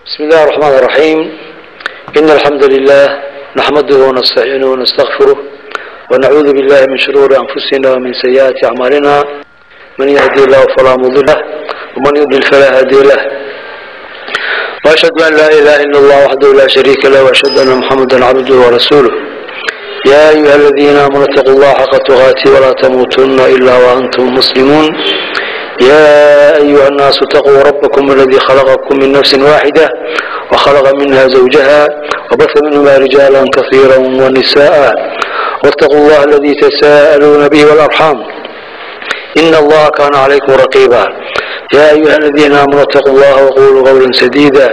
بسم الله الرحمن الرحيم إن الحمد لله نحمده ونستعينه ونستغفره ونعوذ بالله من شرور أنفسنا ومن سيئات أعمالنا من يهدي الله فلا مضل له ومن يضلل فلا هادي له وأشهد أن لا إله إلا الله وحده لا شريك له وأشهد أن محمدا عبده ورسوله يا أيها الذين آمنوا اتقوا الله حق تقاته ولا تموتن إلا وأنتم مسلمون يا أيها الناس اتقوا ربكم الذي خلقكم من نفس واحدة وخلق منها زوجها وبث منهما رجالا كثيرا ونساء واتقوا الله الذي تساءلون به والأرحام إن الله كان عليكم رقيبا يا أيها الذين آمنوا اتقوا الله وقولوا قولا سديدا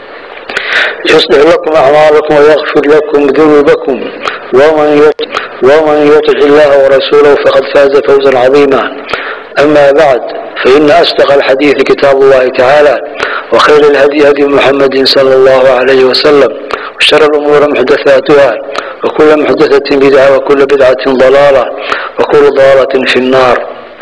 يصلح لكم أعمالكم ويغفر لكم ذنوبكم ومن يطع ومن يطع الله ورسوله فقد فاز فوزا عظيما أما بعد فإن أصدق الحديث كتاب الله تعالى وخير الهدي هدي محمد صلى الله عليه وسلم وشر الأمور محدثاتها وكل محدثة بدعة وكل بدعة ضلالة وكل ضلالة في النار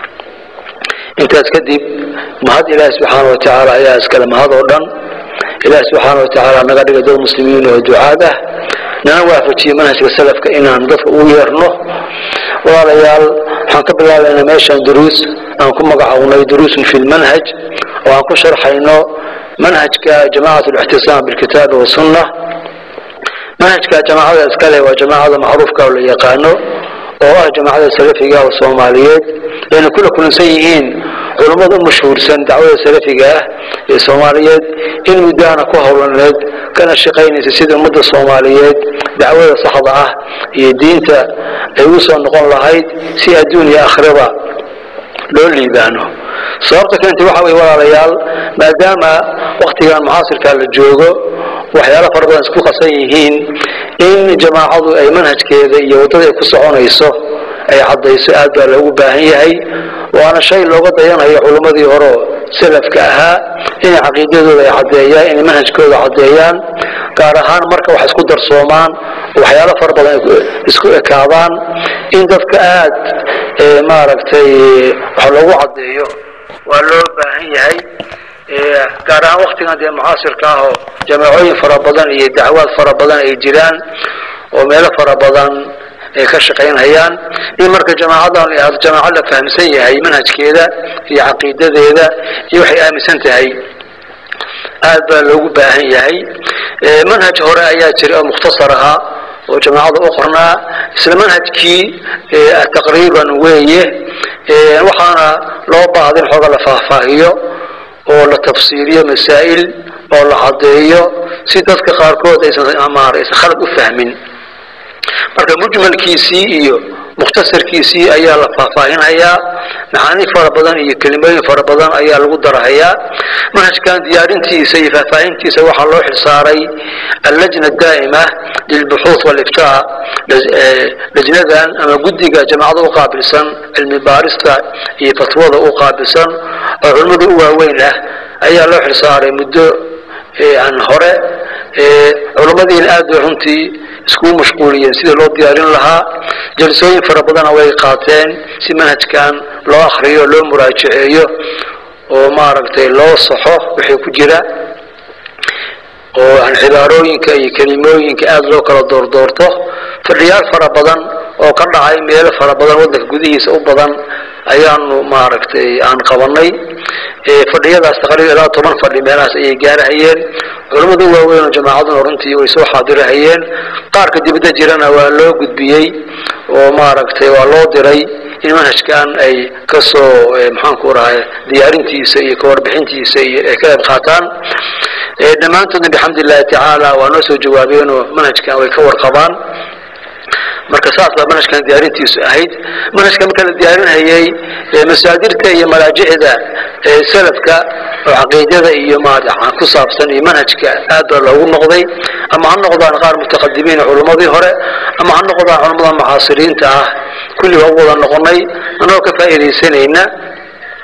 intaas kadib mahad ilaahi subxaana wa tacaala ayaa iskale mahad oo dhan ilaahi subxaana wa tacaala naga dhiga dad muslimiin oo ducaad ah nana waafajiye manhajka salafka inaan dadka ugu yeerno walaalayaal waxaan ka bilaabaynaa meeshaan duruus aan ku magacawnay duruusun fi lmanhaj oo aan ku sharxayno manhajka jamacat lixtisaam bilkitaabi wasunna manhajka jamaacada iskale waa jamaacada macruufka oo la yaqaano oo ah jamaacada salafiga oo soomaaliyeed ayna kula kulansan yihiin culummada u mashhuursan dacwada salafiga ah ee soomaaliyeed in muddaana ku howlaneed kana shaqaynaysa sidii ummadda soomaaliyeed dacwada saxda ah iyo diinta ay u soo noqon lahayd si adduun iyo akhraba loo liibaano sababta keentay waxa weye walaalayaal maadaama waktigan mucaasirkaa la joogo waxyaalo fara badan isku qasan yihiin in jamaacadu ay manhajkeeda iyo waddada ay ku soconayso ay caddayso aad baa loogu baahan yahay waana shay looga dayanayo culummadii hore salafka ahaa inay caqiidadooda ay caddeeyaan inay manhajkooda caddeeyaan gaar ahaan marka wax isku darsoomaan waxyaalo fara badan ay isku ekaadaan in dadka aad maaragtay wax loogu caddeeyo waa loo baahan yahay gaar ahaan waktigan dee mucaasirka ah oo jamaacooyin fara badan iyo dacwaad fara badan ay jiraan oo meelo fara badan ay ka shaqaynhayaan in marka jamaacadan ahdo jamaaco la fahamsan yahay manhajkeeda iyo caqiidadeeda iyo waxay aaminsan tahay aad baa loogu baahan yahay manhaj hore ayaa jira oo mukhtasar ahaa oo jamaacada u qornaa isla manhajkii taqriiban weeye waxaana loo baahda in xooga la faahfaahiyo oo la tafsiiliyo masaa'il oo la caddeeyo si dadka qaarkood aysan maar aysan khalad u fahmin marka mujmalkiisii iyo mukhtasarkiisii ayaa la faahfaahinhayaa macaani fara badan iyo kelimooyin fara badan ayaa lagu darahayaa manhajkan diyaarintiisa iyo faahfaahintiisa waxaa loo xilsaaray allajna daa'ima lilbuxuuth waliftaa lajnadan ama guddiga jamacada u qaabilsan cilmi baarista iyo fatwada u qaabilsan oo culimmada u waaweyn ah ayaa loo xilsaaray muddo aan hore culimmadiina aad bay runtii iskugu mashquuliyeen sidii loo diyaarin lahaa jalsooyin fara badana way qaateen si manhajkan loo akriyo loo muraajaceeyo oo maaragtay loo saxo wixii ku jira oo aan cibaarooyinka iyo kelimooyinka aada loo kala doordoorto fadhiyaal fara badan oo ka dhacay meelo fara badan waddanka gudihiisa u badan ayaanu maaragtay aan qabanay fadhiyadaas taqriiban ilaa toban fadhi meelahaas ayay gaarahayeen culammada waaweyn oo jamaacaduna runtii way soo xaadirahayeen qaarka dibadda jirana waa loo gudbiyey oo maaragtay waa loo diray in manhajkan ay kasoo maxaanku rahay diyaarintiisa iyo kawarbixintiisa iyo ay ka qayb qaataan dhammaantoodna bixamdi illahi tacaala waa noo soo jawaabeenoo manhajkan way ka warqabaan marka saas baa manhajkan diyaarintiisu ahayd manhajka marka la diyaarinhayay masaadirta iyo malaajicda salafka oo caqiidada iyo maarata ku saabsan iyo manhajka aad baa loogu noqday ama ha noqdaan qaar mutaqadimiin culummadii hore ama ha noqdaan culummada mucaasiriinta ah kulli waa u wada noqonay anagoo ka faa'iidaysanayna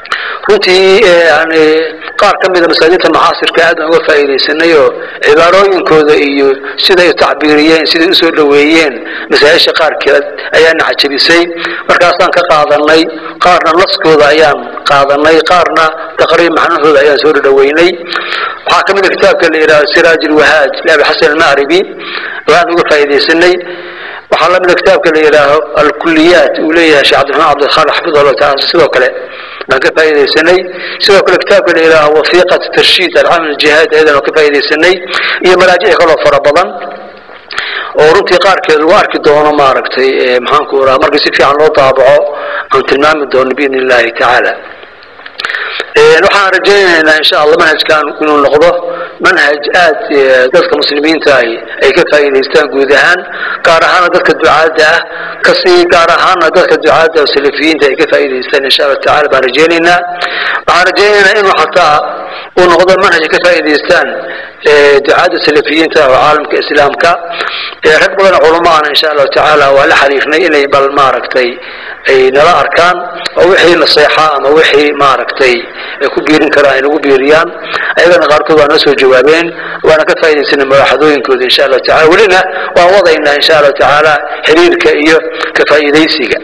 runtii yani qaar ka mida masaajidta mucaasirka aad aan uga faa'iidaysanay oo cibaarooyinkooda iyo siday u tacbiiriyeen siday usoo dhoweeyeen masaajisha qaarkeed ayaana cajabisay markaasaan ka qaadanay qaarna naskooda ayaan qaadanay qaarna taqriib macnahooda ayaan soo dhoweynay waxaa ka mid a kitaabka la yidhahdo siraaj alwahaaj liabi xasan alma'ribi oo aan uga faa'iidaysanay waxaa lamida kitaabka la yidhaaho alkuliyaat uu leeyahay sheekh cabdiraxmaan cabdilkhaalid xafidh allahu taala sidoo kale baan ka faa'iidaysanay sidoo kale kitaabka la yidhaaho wafiiqat tarshiid alcamal aljihaad ayadan ka faa'iidaysanay iyo maraajic kaloo fara badan oo runtii qaarkeed lagu arki doono maaragtay maxaanku raha markii si fiican loo daabaco aan tilmaami doono biidn illahi tacaala waxaan rajaynaynaa insha allah manhajkan inuu noqdo manhaj aad dadka muslimiinta ahi ay ka faa'iidaystaan guud ahaan gaar ahaana dadka ducaadda ah kasii gaar ahaana dadka ducaadda oo salafiyiinta ay ka faa'iidaystaan insha allah tacala baan rajaynaynaa waxaan rajaynaynaa inuu xataa uu noqdo manhaj ay ka faa'iidaystaan ducaadda salafiyiinta oo caalamka islaamka rag badan culamaana insha allahu tacaala waa la xariifnay inay bal maaragtay ay nala arkaan oo wixii naseexa ama wixii maaragtay ay ku biirin karaan ay nagu biiriyaan ayagana qaarkood waa noo soo jawaabeen waana ka faa'iidaysanay mawaaxadooyinkooda insha allahu tacala welina waan wadaynaa insha allahu tacaala xiriirka iyo ka faa'iidaysiga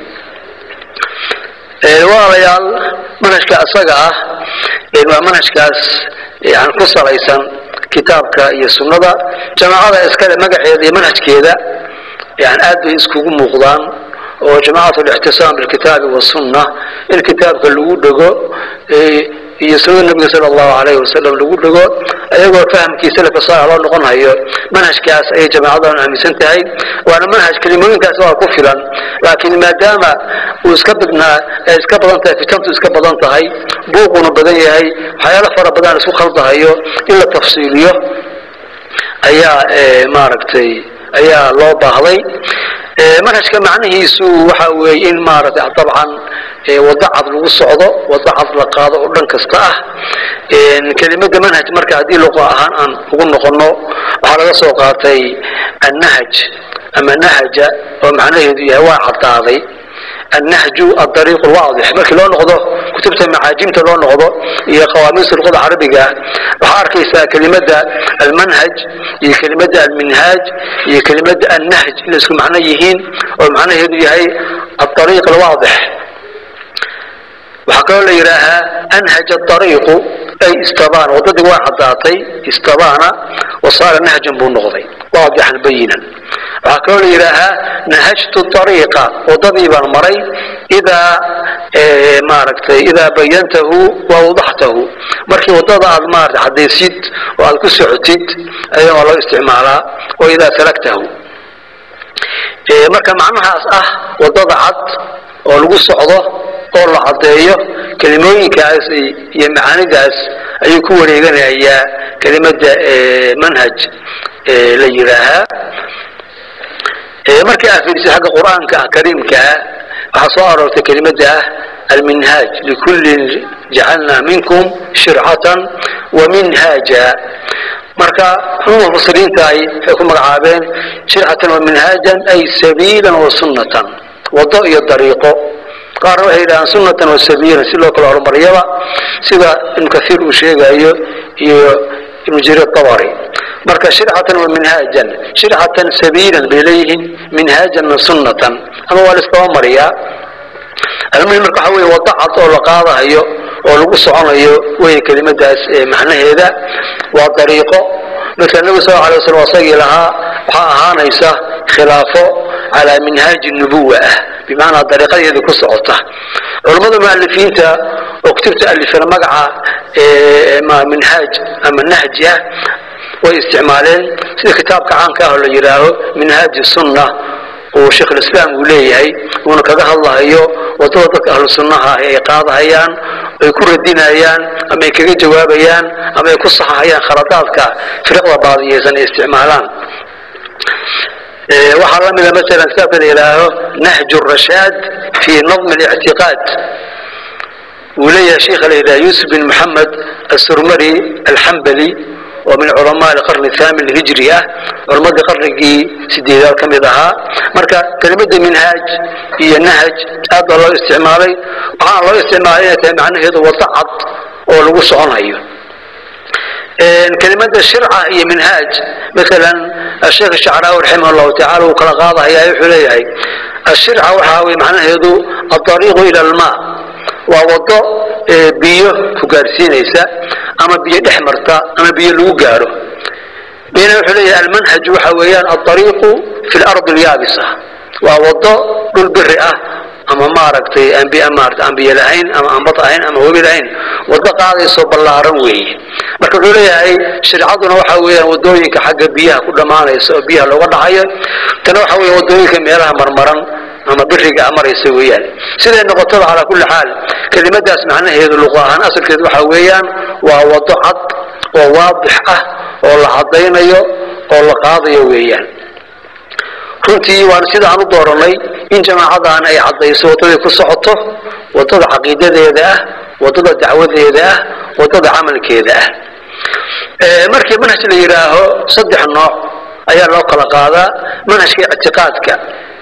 walaalayaal manhajka asaga ah waa manhajkaas yani ku salaysan kitaabka iyo sunnada jamaacada iskale magaceeda iyo manhajkeeda yani aad bay iskugu muuqdaan oo jamacat اlictisaam bilkitaabi wasunna in kitaabka lagu dhego iyo sunada nabiga sala allahu alayhi wasalam lagu dhego ayagoo fahamkii salafka saalex loo noqon hayo manhajkaas ayay jamaacadan aaminsan tahay waana manhaj kelimooyinkaas waa ku filan laakiin maadaama uu iska badnaa ay iska badan tahay fitantu iska badan tahay buuquna badan yahay waxyaalo fara badan isku khaldahayo in la tafsiiliyo ayaa maaragtay ayaa loo baahday manhajka macnihiisu waxa weeye in maaragtay dabcan wado cad lagu socdo wado cad la qaado oo dhan kasta ah kelimada manhaj marka haddii luqa ahaan aan ugu noqono waxaa laga soo qaatay annahj ama nahaja oo macnaheedu yahay waa caddaaday النهج الطريق الواضح markii loo noqdo kutubta macaajimta loo noqdo iyo qawaamiista luqada carabiga waxaa arkaysaa kelimada almanhaj iyo kelimada alminhaaj iyo kelimada annahj inay isku macno yihiin oo macnaheedu yahay الطريق الواضح waxaa kaloo la yidhaahaa anhaj الطريqu ay istabaan wadadii waa caddaatay istabaana wasaara nahjan buu noqday waadixan bayinan waxaa kaloo la yidhaahaa nahajtu طariiqa wadadii baan maray idaa maaragtay idaa bayantahu wa awdaxtahu markii wadada aad maarata caddaysid oo aad ku socotid ayaa waa loo isticmaalaa oo idaa salaktahu marka macnahaas ah wadada cad oo lagu socdo oo la caddeeyo kelimooyinkaas iyo macaanidaas ayuu ku wareeganayaa kelimada manhaj la yidhaahaa markii aad fiirisid xagga qur-aanka kariimkaa waxaa soo aroortay kelimada ah alminhaaj likullin jacalnaa minkum shircatan wa minhaaja marka cumuma mufasiriinta ay waxay ku magacaabeen shircatan wa minhaajan ay sabiilan wa sunnatan wado iyo dariiqo qaarna waxay yidhahaan sunnatan wa sabiilan si loo kala horumariyaba sida ibnu kathiir uu sheegayo iyo ibnu jariir tabari marka shircatan wa minhaajan shircatan sabiilan bay leeyihiin minhaajanna sunnatan ama waa la isdaba mariyaa almuhim marka waxa weye wado cad oo la qaadahayo oo lagu soconayo wey kelimadaas macnaheeda waa dariiqo marka nebigu sal alay waslam asagii lahaa waxaa ahaanaysa khilaafo calaa minhaaji nubuwa ah bimacnaa dariiqadeedii ku socota culammada mualifiinta oo kutubta alifana magaca minhaaj ama nahji ah way isticmaaleen sida kitaabka caanka ah oo la yidhaaho minhaaj sunna uu sheekh lislaam uu leeyahay uuna kaga hadlahayo wadada dadka ahlu sunnaha ay qaadahayaan ay ku radinayaan ama ay kaga jawaabayaan ama ay ku saxahayaan khaladaadka firiqda baadiyeysan ay isticmaalaan waxaa la mida masalan kitaabka la yidhaaho nahju rashaad fi nadmi اlictiqaad uu leeyahay sheikha la yidhaha yuusuf bin moxamed asurmari alxambali oo min culamaa alqarni athaamin alhijri ah culammadii qarnigii sideedaad ka mid ahaa marka kelimada minhaaj iyo nahaj aad baa loo isticmaalay waxaana loo isticmaalay inay tahay macnaheedu wado cad oo lagu soconayo kelimada shirca iyo minhaaj maalan asheekh shacraawi raximah llahu tacala uu kala qaadahaya wuxuu leeyahay ashirca waxaa weye macnaheedu alariiqu ila almaa waa wado biyo ku gaarsiinaysa ama biyo dhex marta ama biyo lagu gaaro bina wuxuu leeyahay almanhaj waxa weeyaan alariiqu fi lardi alyaabisa waa wado dhul biri ah ama maaragtay maarata aan biyo lahayn ama aan bad ahayn ama webi lahayn wado qaadaysoo ballaaran weeye marka wuxuu leeyahay shircaduna waxa weeyaan wadooyinka xagga biyaha ku dhammaanaysa oo biyaha looga dhacayo tana waxa weya wadooyinka meelaha marmaran ama biriga maraysa weeyaan siday noqotaba calaa kulli xaal kelimadaas macnaheedu luqa ahaan asalkeedu waxa weeyaan waa wado cad oo waadix ah oo la caddaynayo oo la qaadayo weeyaan runtii waan sida aan u dooranay in jamaacadan ay caddayso waddaday ku socoto waddada caqiidadeeda ah waddada dacwadeeda ah waddada camalkeeda ah markii manhaj la yidhaaho saddex nooc ayaa loo kala qaadaa manhajka ictiqaadka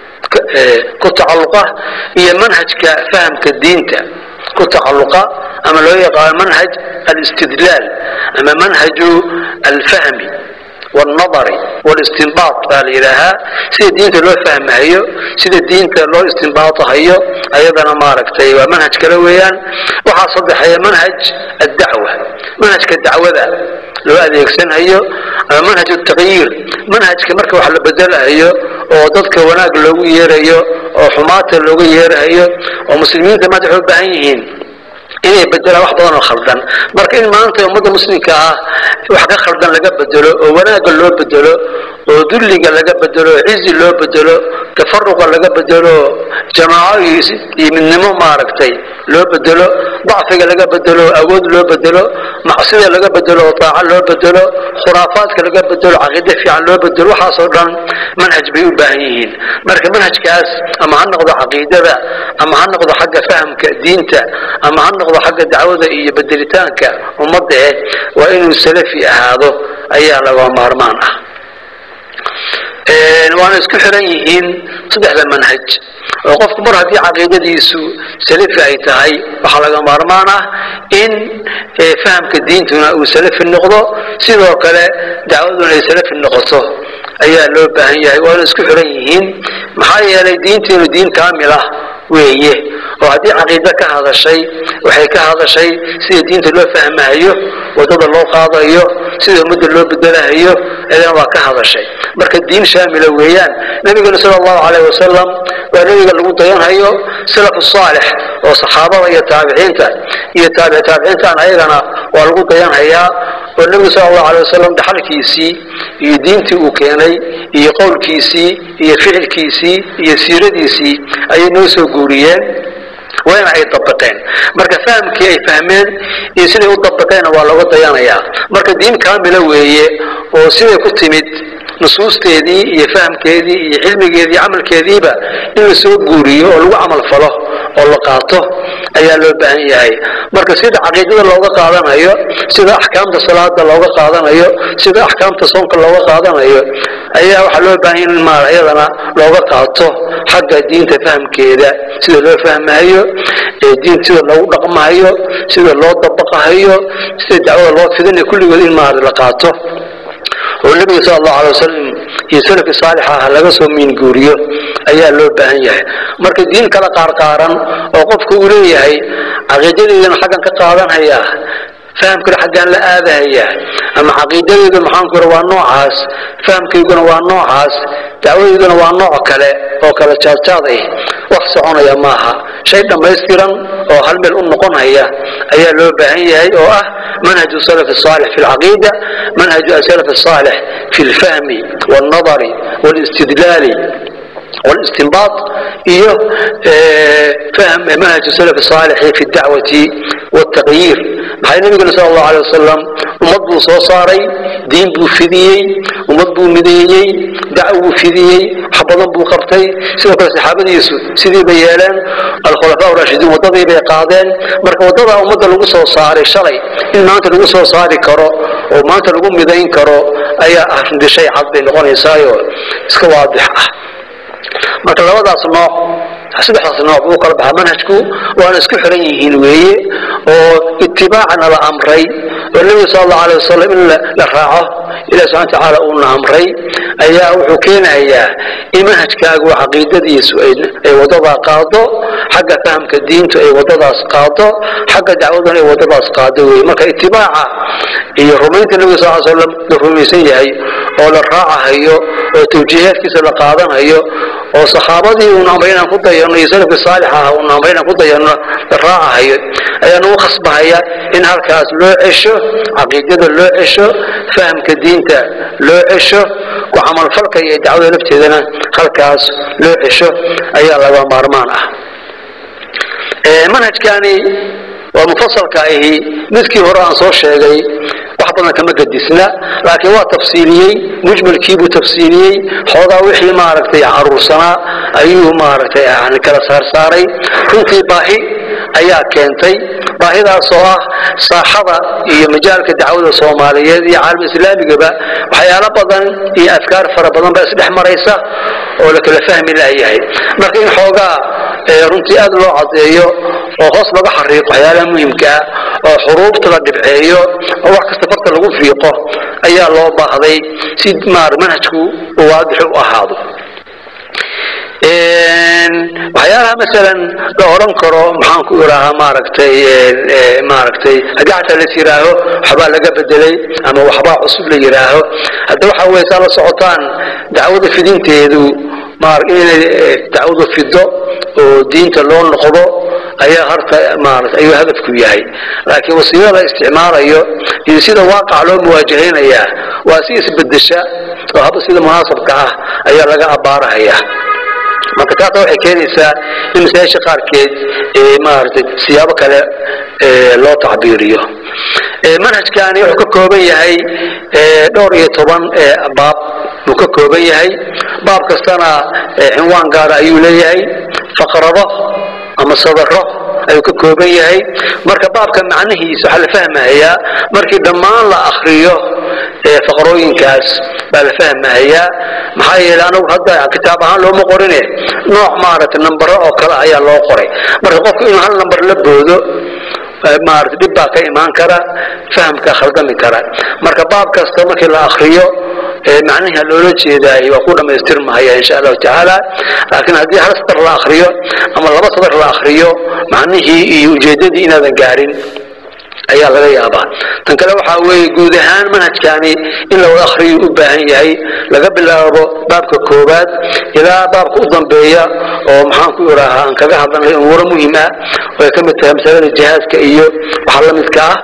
ku tacalluqa iyo manhajka fahamka diinta ku tacalluqa ama loo yaqaano manhaj alistidlaal ama manhaju alfahmi wاlnadari wاlistinbaat baa la yidhaahaa sida diinta loo fahmahayo sida diinta loo istinbaatahayo ayadana maaragtay waa manhaj kale weeyaan waxaa saddexeeya manhaj addacwa manhajka dacwada loo adeegsanhayo ama manhaj taqyiir manhajka marka wax la bedelahayo oo dadka wanaag loogu yeerayo oo xumaata looga yeerahayo oo muslimiinta maanta waxay u baahan yihiin inay bedelaan wax badan oo khaldan marka in maanta ummadda muslimka ah wax ka khaldan laga bedelo oo wanaagga loo bedelo oo dulliga laga bedelo oo cizi loo bedelo tafaruqa laga bedelo jamaaco iyo midnimo maaragtay loo bedelo dacfiga laga bedelo awood loo bedelo macsida laga bedelo oo taaco loo bedelo khuraafaadka laga bedelo caqiide fiican loo bedelo waxaasoo dhan manhaj bay u baahan yihiin marka manhajkaas ama ha noqdo caqiidada ama ha noqdo xagga fahamka diinta ama ha noqdo xagga dacwada iyo bedelitaanka ummadda eh waa inuu salafi ahaado ayaa laga maarmaan ah waana isku xiran yihiin saddexda manhaj oo qofku mar haddii caqiidadiisu salafi ay tahay waxaa laga maarmaan ah in fahamka diintuna uu salafi noqdo sidoo kale dacwaduna ay salafi noqoto ayaa loo baahan yahay waana isku xiran yihiin maxaa yeelay diinteenu diin kaamil ah weeye oo haddii caqiide ka hadashay waxay ka hadashay sida diinta loo fahmahayo waddada loo qaadayo sida ummadda loo bedelahayo eedana waa ka hadashay marka diin shaamila weeyaan nabigana sala allahu calayh wasalam waa nebiga lagu dayanhayo salafu saalix oo saxaabada iyo taabiciinta iyo taabici taabiciintaan ayagana waa lagu dayanhayaa oo nebigu sala allahu alay wasalam dhaxalkiisii iyo diintii uu keenay iyo qowlkiisii iyo ficilkiisii iyo siiradiisii ayay noo soo guuriyeen wayna ay dabaqeen marka fahamkii ay fahmeen iyo siday u dabaqeenna waa looga dayanayaa marka diin kaamila weeye oo siday ku timid nusuusteedii iyo fahamkeedii iyo cilmigeedii camalkeediiba in la soo guuriyo oo lagu camal falo oo la qaato ayaa loo baahan yahay marka sida caqiidada looga qaadanayo sida axkaamta salaada looga qaadanayo sida axkaamta soonka looga qaadanayo ayaa waxaa loo baahan yahay in maal iyadana looga qaato xagga diinta fahamkeeda sida loo fahmahayo ee diin sida loogu dhaqmahayo sida loo dabaqahayo sida dacwada loo fidinayo kulligood in maal la qaato oo nebiga sala allahu alay wasalam iyo salafkii saalixa ah laga soo miinguuriyo ayaa loo baahan yahay marka diin kala qaarqaaran oo qofku uu leeyahay caqiidadeedana xaggan ka qaadanhayaa fahamkana xaggaan la aadahayaa ama caqiidadeedu maxaanku ira waa noocaas fahamkayguna waa noocaas dacwadeeduna waa nooc kale oo kala jaadjaad ah wax soconaya maaha shay dhammaystiran oo hal meel u noqonhaya ayaa loo baahan yahay oo ah manhaju salaf الصالح في العقيدة منهج السلف الصالح في الفهم والنظر والاستدلال والاستنباط إيه فهم منهج السلف الصالح في الدعوة والتغيير maxay nabigana sal allahu alay wasalam ummad buu soo saaray diin buu fidiyey ummad buu mideeyey dacwuu fidiyey wax badan buu qabtay sidoo kale saxaabadiisu sidii bay yeeleen alkhulafaa raashidiin waddadii bay qaadeen marka waddada ummadda lagu soo saaray shalay in maanta lagu soo saari karo oo maanta lagu midayn karo ayaa ah runtii shay cad bay noqonaysaayo iska waadix ah marka labadaas nooc saddexdaas nooc buu kala baxaa manhajku waana isku xiran yihiin weeye oo itibaacana la amray oo nebiga sala allahu alay wasalam in la raaco ilahi subxana watacaala uuna amray ayaa wuxuu keenayaa in manhajkaagu caqiidadiisu ay waddadaa qaado xagga fahamka diintu ay waddadaas qaado xagga dacwaduna ay waddadaas qaado weye marka itibaaca iyo rumaynta nebiga sal l slam la rumaysan yahay oo la raacahayo oo tawjiihaadkiisa la qaadanayo oo saxaabadii uuna amray inaan ku dayano iyo salafkii saalix ah uuna amray inaan ku dayano la raacahayo ayaa nagu khasbahaya in halkaas loo cesho caqiidada loo cesho fahamka diinta loo cesho ku camalfalka iyo dacwada lafteedana halkaas loo cesho ayaa laga maarmaan ah manhajkani waa mufasalka ahi midkii hore aan soo sheegay wax badan kama gadisna laakiin waa tafsiiliyey mujmalkiibuu tafsiiliyey xoogaa wixii maaragtay caruursanaa ayuu maaragtay yani kala saarsaaray runtii baahi ayaa keentay baahidaasoo ah saaxada iyo majaalka dacwada soomaaliyeed iyo caalam islaamigaba waxyaalo badan iyo afkaar fara badan baa isdhex maraysa oo la kala fahmi layahay marka in xoogaa runtii aad loo cadeeyo oo hoos laga xariiqo waxyaalaha muhimka ah oo xuruufta la dhibceeyo oo wax kasta farta lagu fiiqo ayaa loo baahday si maar manhajku uu waadix u ahaado waxyaalaha masalan la odhan karo maxaan ku iraahaa maaragtay maaragtay haddii xataa las yidhaaho waxbaa laga bedelay ama waxbaa cusub la yidhaaho hadda waxa weye saa la socotaan dacwada fidinteedu inay dacwadu fido oo diinta loo noqdo ayaa harta maarata ayuu hadafku yahay laakiin wasiilada la isticmaalayo iyo sida waaqac loo muwaajahaynayaa waa si isbedesha oo haba sida munaasabka ah ayaa laga abaarahaya marka taasa waxay keenaysaa in masaajisha qaarkeed maaragtay siyaabo kale loo tacbiiriyo manhajkani wuxuu ka kooban yahay dhowr iyo toban baab buu ka kooban yahay baab kastana cinwaan gaara ayuu leeyahay faqrado ama sadaro ayuu ka kooban yahay marka baabka macnihiisa waxaa la fahmahayaa markii dhammaan la akriyo faqrooyinkaas baa la fahmahayaa maxaa yeelay anagu hadda kitaab ahaan looma qorine nooc maaragtay nambaro oo kale ayaa loo qoray marka qofku inuu hal nambar la boodo maarata dhib baa ka imaan kara fahamka khaldami kara marka baab kasta markii la akriyo macnihi loola jeedaay waa ku dhamaystirmahaya insha allahu tacaala laakiin haddii hal sadar la akriyo ama laba sadar la akriyo macnihii iyo ujeedadii inaadan gaarin ayaa laga yaabaa tan kale waxaa weeye guud ahaan manhajkani in la wada akriyo u baahan yahay laga bilaabo baabka koowaad ilaa baabka u dambeeya oo maxaan ku iraahaa aan kaga hadlanay umuuro muhiim ah oo ay ka mid tahay masalada jihaadka iyo waxa la midka ah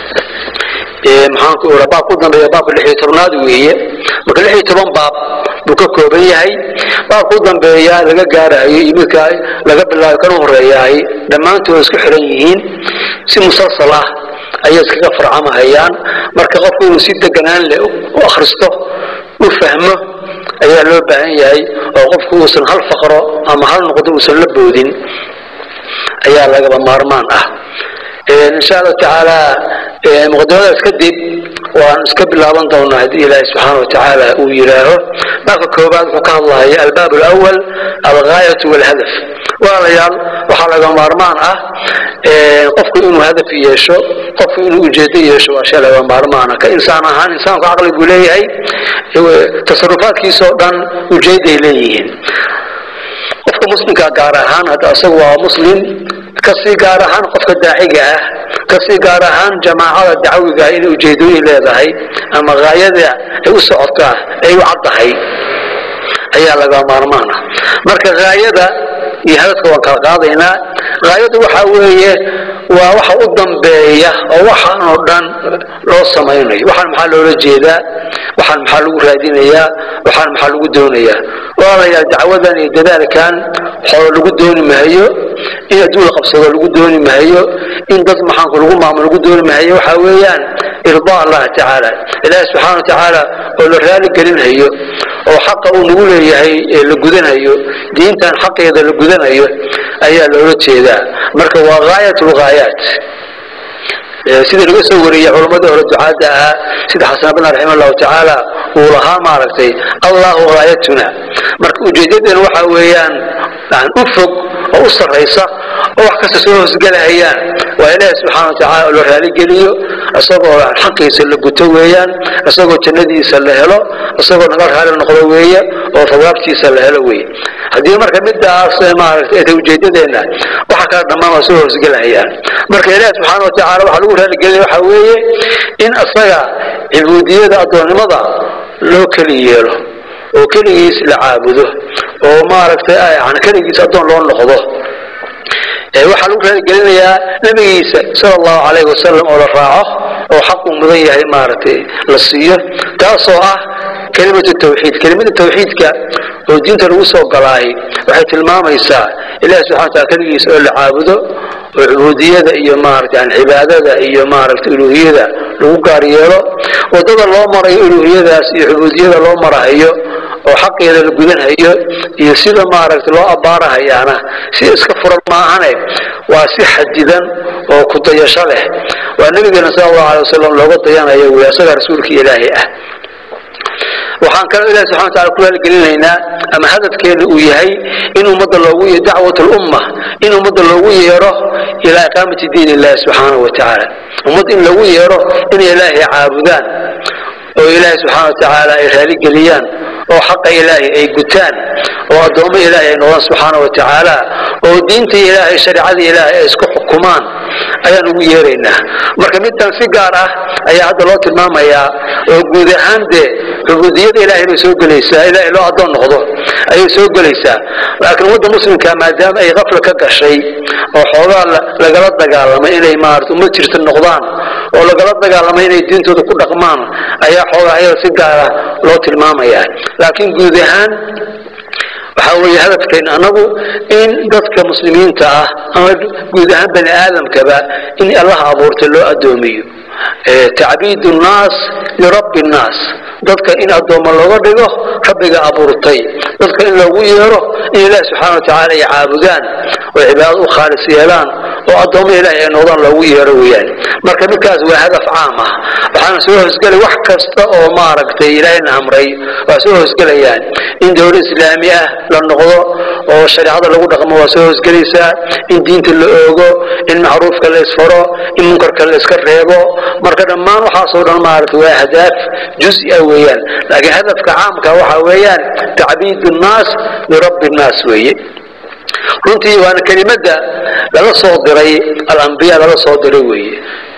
maxaan ku iraa baabka u dambeeya baabka lix iyo tobnaad weeye marka lix iyo toban baab buu ka kooban yahay baabka u dambeeya laga gaarayo iyo midka laga bilaayo kana horeeyahay dhammaantood isku xiran yihiin si musalsal ah ayay iskaga farcamahayaan marka qofku inuu si deganaan leh u akhristo u fahmo ayaa loo baahan yahay oo qofku uusan hal faqro ama hal noqdo uusan la boodin ayaa lagaba maarmaan ah insha allahu tacaala muqadimadaas kadib waan iska bilaaban doonaa haddii ilaahi subxaana watacaala uu yidhaaho baabka koobaad wuxuu ka hadlahaya albaab alawal algaayatu walhadaf walaalayaal waxaa laga maarmaan ah qofku inuu hadaf yeesho qofku inuu ujeedo yeesho waa shay laga maarmaana ka insaan ahaan insaanku caqli buu leeyahay tasarufaadkiisa oo dhan ujeeday leeyihiin qofka muslimka gaar ahaan hadda isagu waa muslim kasii gaar ahaan qofka daaciga ah kasii gaar ahaan jamaacada dacwiga inay ujeedooyin leedahay ama haayada ay u socotaa ay u caddahay ayaa laga maarmaan ah marka haayada iyo hadafka waan kala qaadaynaa haayadu waxa weeye waa waxa u dambeeya oo waxaan oo dhan loo samaynayo waxaan maxaa loola jeedaa waxaan maxaa lagu raadinayaa waxaan maxaa lagu doonayaa walaalayaal dacwadan iyo dadaalkan xoolo lagu dooni mahayo in adduun la qabsado lagu dooni mahayo in dad maxaanku lagu maamulo lagu dooni mahayo waxaa weeyaan irdaa allah tacaala ilaahi subxaana watacaala oo la raali gelinayo oo xaqa uu nagu leeyahay ee la gudanayo diintan xaqeeda la gudanayo ayaa loola jeedaa marka waa gaayat lgaayaat sida laga soo wariyey culamadii hore ducaadda ahaa sida xasan bna raxima allahu tacaala uu lahaa maaragtay allahu gaayatuna marka ujeedadeena waxa weeyaan u fog oo u sarraysa oo wax kasta soo hoosgelahayaan waa ilaahi subxana watacala oo la raaligeliyo isagoo xaqiisa la guto weeyaan isagoo jannadiisa la helo isagoo naga raali noqdo weeye oo fawaabtiisa la helo weeye haddii marka midaas maaragtay ta ujeedadeenna waxa kala dhammaan waa soo hoosgelahayaan marka ilaahi subxaana watacala waxaa lagu raaligelinaya waxa weeye in isaga cibuudiyada addoonnimada loo keli yeelo oo keligiis la caabudo oo maaragtay yani keligiis addoon loo noqdo waxaa lagu raaligelinayaa nabigiisa sala allahu calayhi wasalam oo la raaco oo xaq uu mudan yahay maaragtay la siiyo taasoo ah kelimatu tawxiid kelimada tawxiidka oo diinta lagu soo galaay waxay tilmaamaysaa ilahi subxana wataala keligiisa oo la caabudo oo cubuudiyada iyo maaragtay yani cibaadada iyo maaragtay uluuhiyada lagu gaar yeelo waddada loo marayo uluuhiyadaas iyo cubuudiyada loo marahayo oo xaqeeda la gudanhayo iyo sida maaragtay loo abbaarahayaana si iska furan maahane waa si xadidan oo ku dayasho leh waa nabigeena sala allahu alay wasalam looga dayanayo wey asagaa rasuulka ilaahi ah waxaan kaloo ilahi subxana watacala ku raaligelinaynaa ama hadafkeena uu yahay in ummadda loogu yeero dacwat lumma in ummadda loogu yeero ilaa iqaamati diin illahi subxaanahu wa tacaala ummad in lagu yeero inay ilaahay caabudaan oo ilaahay subxaana watacaala ay raaligeliyaan oo xaqa ilaahay ay gutaan oo addoommo ilaahay ay noqdaan subxaana wa tacaala oo diinta ilaahay shareecada ilaahay ay isku xukumaan ayaan ugu yeeraynaa marka midtan si gaar ah ayaa hadda loo tilmaamayaa oo guud ahaan dee cubuudiyada ilaahay bay soo gelaysaa ilaahay loo addoon noqdo ayay soo gelaysaa laakiin ummadda muslimka maadaama ay kafla ka gashay oo xoogaa lagala dagaalamay inay maarata ummad jirta noqdaan oo lagala dagaalamay inay diintooda ku dhaqmaan ayaa xoogaa ayada si gaara loo tilmaamayaa laakiin guud ahaan waxaa weeye hadafkeen anagu in dadka muslimiinta ah ama guud ahaan bani aadamkaba in allaha abuurtay loo addoomiyo tacbiid nnaas lirabbi nnaas dadka in addoommo looga dhigo rabbiga abuurtay dadka in loogu yeero in ilaahi subxaana watacaala ay caabudaan oo cibaadad u khaalis yeelaan oo addoommo ilaahay ay noqdaan loogu yeero weeyaan marka midkaas waa hadaf caam ah waxaana soo hoosgelay wax kasta oo maaragtay ilaahayna amray waa soo hoosgelayaan in dowlad islaami ah la noqdo oo shareecada lagu dhaqmo waa soo hoosgelaysaa in diinta la oogo in macruufka la isfaro in munkarka la iska reebo marka dhammaan waxaasoo dhan maaragtay waa ahdaaf juz-a weeyaan laakiin hadafka caamka waxa weeyaan tacbiid nnaas lirabbi nnaas weeye runtii waana kelimadda laga soo diray alambiya laga soo diray weeye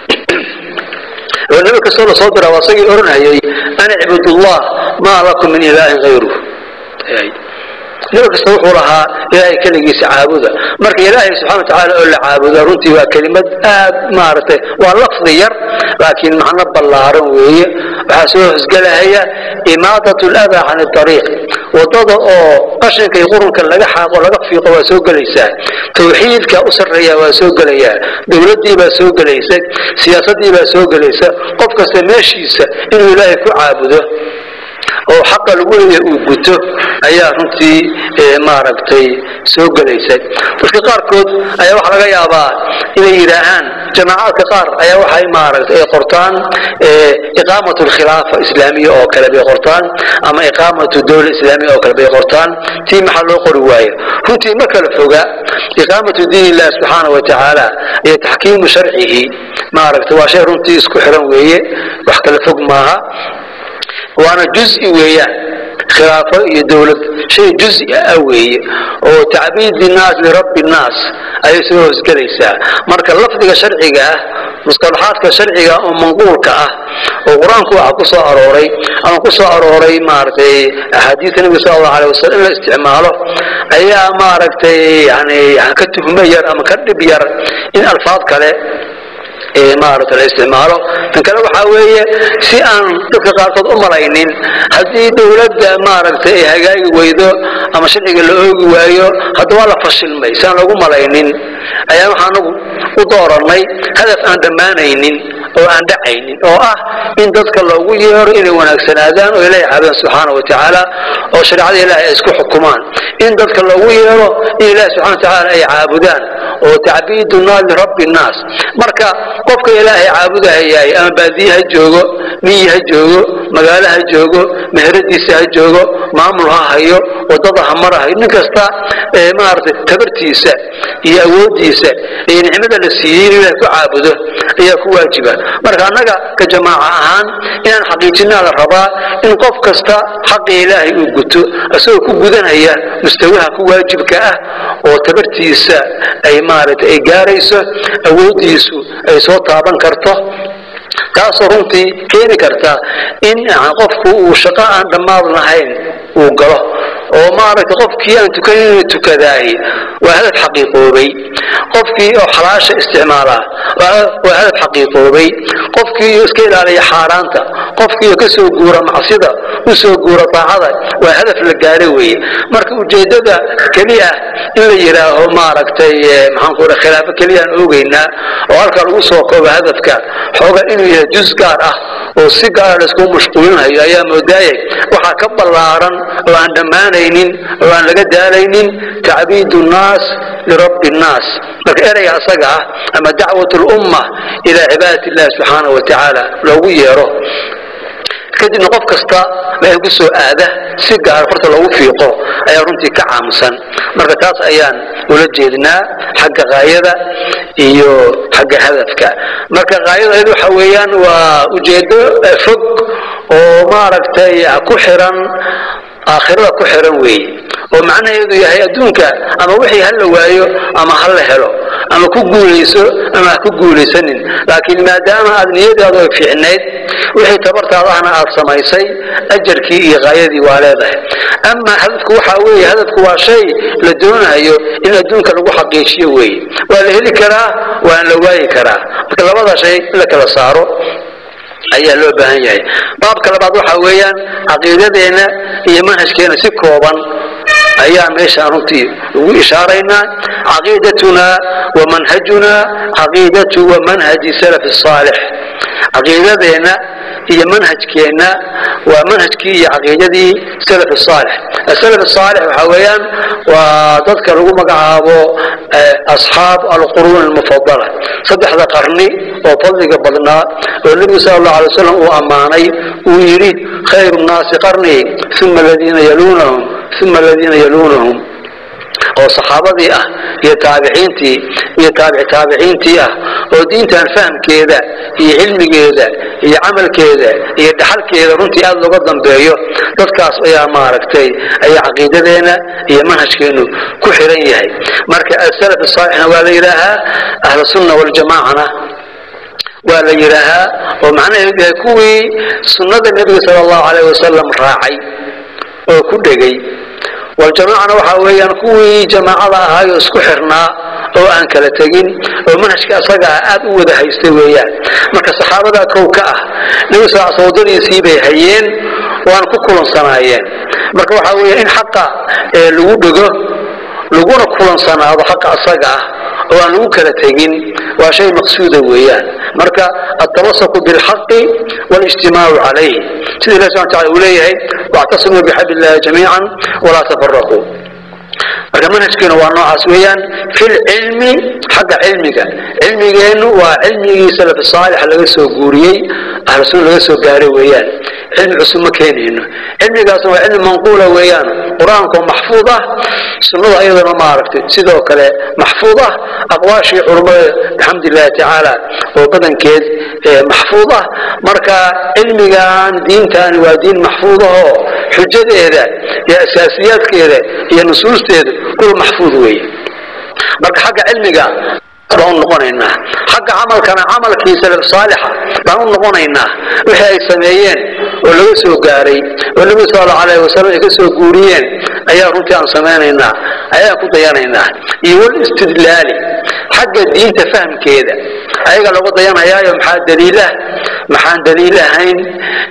oo nabi kastoo lasoo dira waa isagii oranhayay an icbudullah maa lakum min ilaahin hayruh nabi kasta wuxuu lahaa ilaahay keligiisa caabuda marka ilaahay subxana watacaala oo la caabuda runtii waa kelimad aad maaragtay waa lafdi yar laakiin macno ballaaran weeye waxaa soo hosgelahaya imaadat ladaa can ariiq wadada oo qashinka iyo qurunka laga xaaqo laga fiiqo waa soo gelaysaa tawxiidka u sarreeya waa soo gelayaa dowladdii baa soo gelaysa siyaasaddii baa soo gelaysa qof kasta meeshiisa inuu ilaahay ku caabudo oo xaqa lagu leeyahay uu guto ayaa runtii maaragtay soo gelaysa dadka qaarkood ayaa waxaa laga yaabaa inay yidhaahaan jamaacaadka qaar ayaa waxay maaragtay ay qortaan iqaamatu alkhilaafa islaamiya oo kale bay qortaan ama iqaamatu dowla islaamiya oo kale bay qortaan tii maxaa loo qori waayo runtii ma kala foga iqaamatu diin illahi subxaana wa tacaala iyo taxkiimu sharcihi maaragtay waa shay runtii isku xiran weeye wax kala fog maaha waana juzi weeyaan khilaafo iyo dowlad shay juzi ah weeye oo tacbiidi nnaas lirabbi nnaas ayay soo hoosgelaysaa marka lafdiga sharciga ah mustalaxaadka sharciga oo manquulka ah oo qur-aanku waxa ku soo arooray ama ku soo arooray maaragtay axaadiista nabiga sala allahu alay wasalam in la isticmaalo ayaa maaragtay yani ka tuhmo yar ama ka dhib yar in alfaad kale maarata la isticmaalo tan kale waxaa weeye si aan dadka qaarkood u malaynin haddii dowladda maaragtay ay hagaagi weydo ama sharciga la oogi waayo hadda waa la fashilmay si aan lagu malaynin ayaa waxaa anagu u dooranay hadaf aan dhammaanaynin oo aan dhacaynin oo ah in dadka loogu yeero inay wanaagsanaadaan oo ilaahay caabudaan subxaana wa tacaala oo shareecada ilaahay ay isku xukumaan in dadka loogu yeero in ilaahay subxana wa tacaala ay caabudaan oo tacbiidunaa lirabbi nnaas marka qofka ilaahay caabudahayahay ama baadiye ha joogo miyi ha joogo magaalo ha joogo meheradiisa ha joogo maamul ha hayo wadada ha marahayo nin kasta maaragtay tabartiisa iyo awoodiisa iyo nicmada la siiyey inuu ilahay ku caabudo ayaa ku waajiba marka annaga ka jamaaca ahaan inaan xaqiijinaa la rabaa in qof kasta xaqii ilaahay uu guto isagoo ku gudanaya mustawaha ku waajibka ah oo tabartiisa ay maaragtay ay gaarayso awoodiisu ay soo taaban karto taasoo runtii keeni karta in qofku uu shaqo aan dhammaad lahayn uu galo oo maaragtay qofkii aan tukanin inuu tukadaahi waa hadaf xaqiiqoobay qofkii oo xalaasha isticmaalaa waa hadaf xaqiiqoobay qofkii oo iska ilaaliya xaaraanta qofkii oo kasoo guura macsida usoo guura daacada waa hadaf la gaaro weeye marka ujeedada keliya in la yidhaaho maaragtay maxaanku raa khilaafo keliyaan oogeynaa oo halkaa lagu soo koobo hadafka xooga inuu yahay jus gaar ah oo si gaara laiskugu mashquulinayo ayaa moodaayay waxaa ka ballaaran oo aan dhammaanaynin oo aan laga daalaynin tacbiidu nnaas lirabbi nnaas marka ereyga asaga ah ama dacwat lumma ilaa cibaadati illahi subxaanahu wa tacaala loogu yeero kadibna qof kasta meel ku soo aada si gaara farta loogu fiiqo ayaa runtii ka caamusan marka taas ayaan ula jeednaa xagga kaayada iyo xagga hadafka marka kaayada waxa weeyaan waa ujeedo fog oo maaragtay ku xiran aakhirada ku xiran weeye oo macnaheedu yahay adduunka ama wixii ha la waayo ama ha la helo ama ku guulayso ama ha ku guulaysanin laakiin maadaama aad niyadaadu ay fiicnayd wixii tabartaada ahna aad samaysay ajarkii iyo kaayadii waa leedahay ama hadafku waxaa weeye hadafku waa shay la doonayo in adduunka lagu xaqiijiyo weeye waa la heli karaa waan la waayi karaa marka labada shay in la kala saaro ayaa loo baahan yahay baabka labaad waxaa weeyaan caqiidadeenna iyo manhajkeena si kooban ayaa meeshaan runtii ugu ishaaraynaa caqiidatunaa wa manhajunaa caqiidatu wa manhaji salafi saalix caqiidadeenna iyo manhajkeenna waa manhajkii iyo caqiidadii salaf saalix salaf saalix waxaa weeyaan waa dadka lagu magacaabo asxaab alquruun almufadala saddexda qarni oo fadliga badnaa oo nebigu sala allahu alay wasalam uu ammaanay uu yidhi khayru nnaasi qarnii uma aladiina yaluunahum uma aladiina yaluunahum oo saxaabadii ah iyo taabiciintii iyo taabici taabiciintii ah oo diintan fahamkeeda iyo cilmigeeda iyo camalkeeda iyo dhaxalkeeda runtii aada looga dambeeyo dadkaas ayaa maaragtay ayaa caqiidadeena iyo manhajkeenu ku xiran yahay marka asalaf saalixna waa la yidhaahaa ahlu sunna waljamaacana waa la yidhaahaa oo macnaheedu yahay kuwii sunnada nebiga sala allahu calayh wasalam raacay oo ku dhegay waljamaacana waxaa weeyaan kuwii jamaacada ahaayoo isku xirnaa oo aan kala tegin oo manhajka asaga ah aada u wada haystay weeyaan marka saxaabadaa kow ka ah nebi sal sl wadadiisii bay hayeen waana ku kulansanaayeen marka waxaa weeya in xaqa lagu dhego laguna kulansanaado xaqa asaga ah oo aan lagu kala tegin waa shay maqsuuda weeyaan marka altamasuku bilxaqi walijtimaacu calayh sida ilahi subana tacala uu leeyahay wactasimuu bixabli illahi jamiican walaa tafaraquu marka manhajkeenu waa noocaas weeyaan fi lcilmi xagga cilmiga cilmigeennu waa cilmigii salaf saalix laga soo guuriyey ahlu sunna laga soo gaaray weeyaan cilmi cusub ma keenayno cilmigaasna waa cilmi manquula weeyaan qur-aankoo maxfuud ah sunnada ayadana maaragtay sidoo kale maxfuud ah aqwaashii culummada bixamdi illahi tacaala oo badankeed maxfuud ah marka cilmigan diintani waa diin maxfuud ahoo xujadeeda iyo asaasiyaadkeeda iyo nusuusteedu kuwa maxfuud weeye marka xagga cilmiga baan u noqonaynaa xagga camalkana camalkii salaf saalixa baan u noqonaynaa wixii ay sameeyeen oo laga soo gaaray oo nebigu sal allahu alayhi wasalam ay ka soo guuriyeen ayaa runtii aan samaynaynaa ayaan ku dayanaynaa iyo walistidlaali xagga diinta fahamkeeda ayaga lagu dayanayaayo maxaa daliilah maxaan daliil ahayn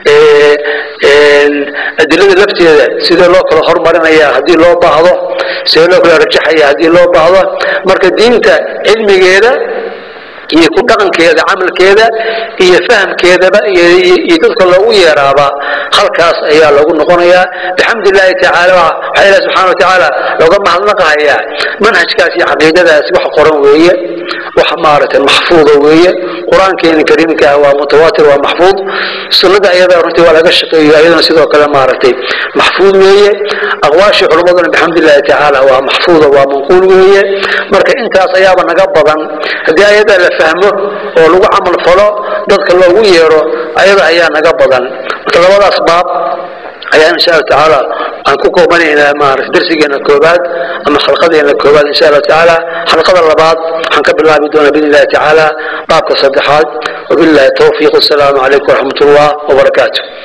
adilada lafteeda sidee loo kala hormarinaya haddii loo baahdo sidee loo kala rajaxaya haddii loo baahdo marka diinta cilmigeeda iyo ku dhaqankeeda camalkeeda iyo fahamkeedaba iyo dadka loogu yeeraaba halkaas ayaa lagu noqonayaa bixamdi illaahi tacaala waxaa ilahi subxana watacaala looga mahadnaqahayaa manhajkaas iyo caqiidadaas wax qoran weeye wax maaragtay maxfuuda weeye qur-aankeena kariimka ah waa mutawaatir waa maxfuud sunnada ayada runtii waa laga shaqeeyo ayadana sidoo kale maaragtay maxfuud weeye aqwaashii culummaduna bixamdi illahi tacaala waa maxfuuda waa manquul weeye marka intaas ayaaba naga badan haddii ayada la fahmo oo lagu camal falo dadka loogu yeero ayada ayaa naga badan marka labadaas baab ayaa insha allahu tacaala aan ku koobanaynaa maarata darsigeena koobaad ama xalqadeena koobaad insha allahu tacaala xalqada labaad waxaan ka bilaabi doonaa biidn illahi tacaala baabka saddexaad wabillahi tawfiiq wasalaamu calaykum waraxmat ullah wabarakaatu